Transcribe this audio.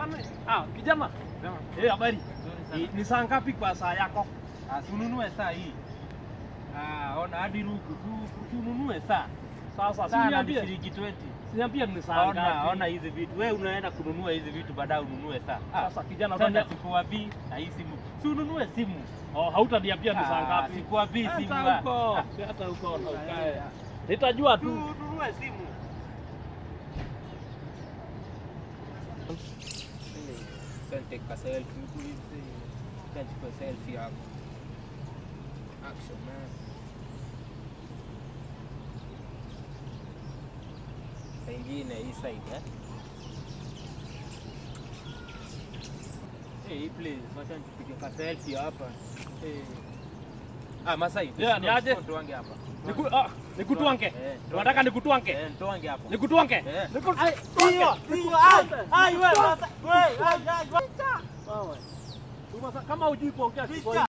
Kwani ah, kijana. Eh, habari. Ni- Ni saa ngapi kwa saa yako? Asununue saa hii. Ah, ona hadi ruku tu tununue saa. Sasa Saa na ni siniambie. shilingi 20. Siniambie ni saa Ona, ngapi. ona hizi vitu. Wewe unaenda kununua hizi vitu baadaye ununue saa. Ah, Sasa kijana tena utania. sikuwapi na hii simu. Si ununue simu. Oh, hautaniambia ni saa Ah, ngapi? Sikuwapi simu. Hata ah. huko. Ah, Hata huko na Ah, ukae. yeah. Nitajua tu. Tununue simu. Take a selfie, please. Can't you a selfie hapo? Action man. Pengine hii side eh? Hey, please, wacha nipige ka selfie hapa. Hey. Ah, Masai. Yeah, ni aje? Tuange hapa. Niku ah, nikutwange. Eh, tuange. Unataka nikutwange? Eh, tuange hapa. Nikutwange? Eh. Nikutwange. Wewe, kama hujui kuongea Kiswahili